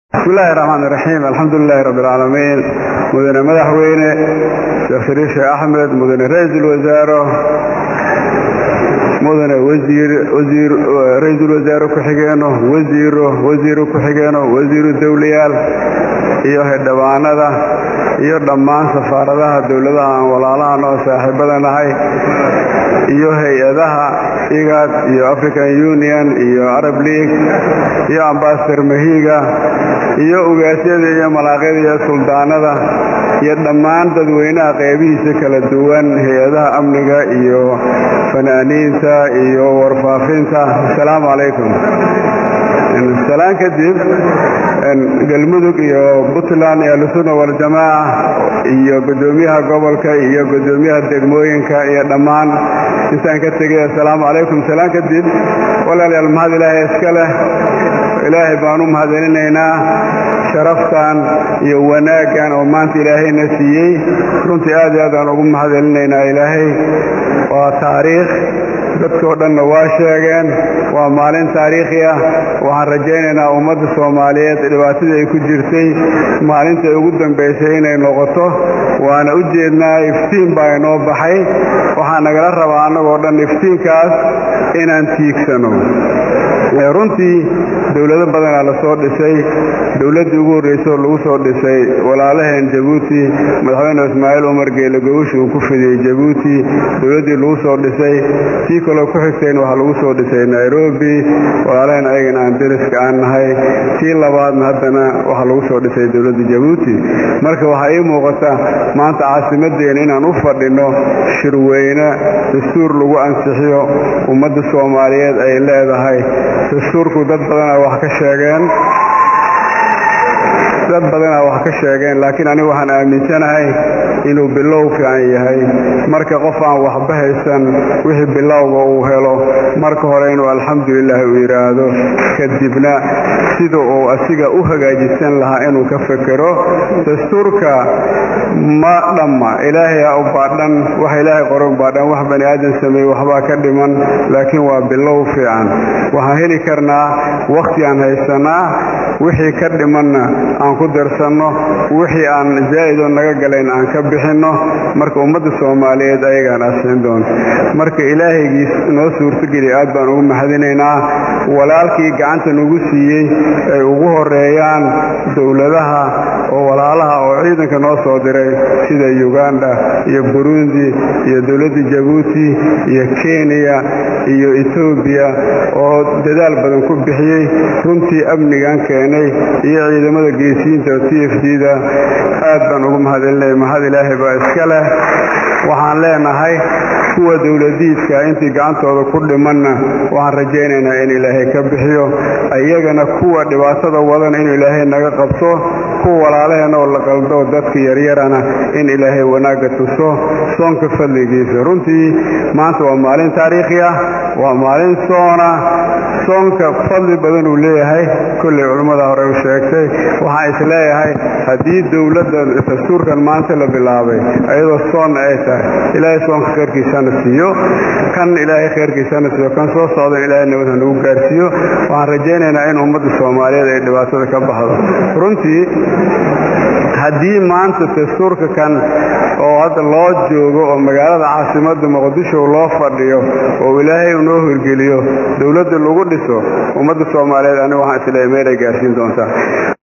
bismillahi raxmaan iraxiim alxamdulilaahi rabbi alcaalamiin mudane madaxweyne sheekh shariif sheekh axmed mudane ra-iisul wasaaro mudane wasiir wasiir ra-iisul wasaare ku-xigeeno wasiiro wasiiro ku-xigeeno wasiiru dowlayaal iyo xildhibaanada iyo dhammaan safaaradaha dowladaha aan walaalahan oo saaxiibada nahay iyo hay-adaha igad iyo african union iyo arab league iyo ambasador mahiga iyo ugaasyada iyo malaaqyada iyo suldaanada iyo dhammaan dadweynaha qeybihiisa kala duwan hay-adaha amniga iyo fanaaniinta iyo warfaafinta asalaamu calaykum salaan kadib galmudug iyo puntland iyo ahlusunna waljamaaca iyo guddoomiyaha gobolka iyo guddoomiyaha degmooyinka iyo dhammaan intaan ka tegay assalaamu calaykum salaan kadib walaalayaal mahad ilaahay iska leh ilaahay baan u mahadcelinaynaa sharaftan iyo wanaaggan oo maanta ilaahayna siiyey runtii aad iyo aad aan ugu mahadcelinaynaa ilaahay waa taariikh dadkoo dhanna waa sheegeen waa maalin taariikhi ah waxaan rajaynaynaa ummadda soomaaliyeed dhibaatadii ay ku jirtay maalintai ugu dambaysay inay noqoto waana u jeednaa iftiin baa inoo baxay waxaa nagala rabaa annagoo dhan iftiinkaas inaan tiigsano runtii dowlado badanaa la soo dhisay dowladdii ugu horraysay oo lagu soo dhisay walaalaheen jabuuti madaxweyne ismaaciil umar geele gogosha uu ku fidiyey jabuuti dowladdii lagu soo dhisay tii kaloo ku xigtayn waxaa lagu soo dhisay nairobi walaalaheen ayagana aan deriska aan nahay tii labaadna haddana waxaa lagu soo dhisay dowladda jabuuti marka waxaa ii muuqata maanta caasimaddeena inaan u fadhinno shirweyne dastuur lagu ansixiyo ummadda soomaaliyeed ay leedahay dastuurku dad badanaa wax ka sheegeen dad badanaa wax ka sheegeen laakiin anigu waxaan aaminsanahay inuu bilow fiican yahay marka qof aan waxba haysan wixii bilowga uu helo marka hore inuu alxamdulilah uu yidhaahdo kadibna sida uu asiga u hagaajisan lahaa inuu ka fekero dastuurka ma dhamma ilaahay u baadhan wax ilaahay qoran baadhan wax bani aadan sameeye waxbaa ka dhiman laakiin waa bilow fiican waxaan heli karnaa wakhti aan haysanaa wixii ka dhimanna aan ku darsanno wixii aan zaa'idoo naga galayn aan ka bixinno marka ummadda soomaaliyeed ayagaan asixin doonto marka ilaahaygiis noo suurtogeliya aad baan ugu mahadinaynaa walaalkii gacanta nagu siiyey ay ugu horeeyaan dowladaha oo walaalaha oo ciidanka noo soo diray sida uganda iyo burundi iyo dowladda jabuuti iyo kenya iyo etoobiya oo dadaal badan ku bixiyey runtii amnigan keenay iyo ciidamada geesiyiinta oo t f d da aad baan ugu mahadcelinaya mahad ilaahay baa iska leh waxaan leenahay kuwa dowladiidka intii gacantooda ku dhimanna waxaan rajaynaynaa in ilaahay ka bixiyo iyagana kuwa dhibaatada wadan inuu ilaahay naga qabto kuwa walaalaheen oo la qaldo dadka yaryarana in ilaahay wanaagga tuso soonka fadligiisa runtii maanta waa maalin taariikhi ah waa maalin soona soonka fadli badan uu leeyahay kollay culimmada hore u sheegtay waxaan is leeyahay haddii dowladda dastuurkan maanta la bilaabay ayadoo soon ay tahay ilaahay soonka khayrkiisana siiyo kan ilaahay khayrkiisana siiyo kan soo socdan ilaahay nabadha nagu gaarsiiyo waxaan rajaynaynaa in ummadda soomaaliyeed ay dhibaatada ka baxdo runtii haddii maanta dastuurka kan oo hadda loo joogo oo magaalada caasimadda muqdisho loo fadhiyo oo ilaahay uu noo hirgeliyo dowladda lagu dhiso ummadda soomaaliyeed anigu waxaan isleeyahay meelay gaarsiin doontaa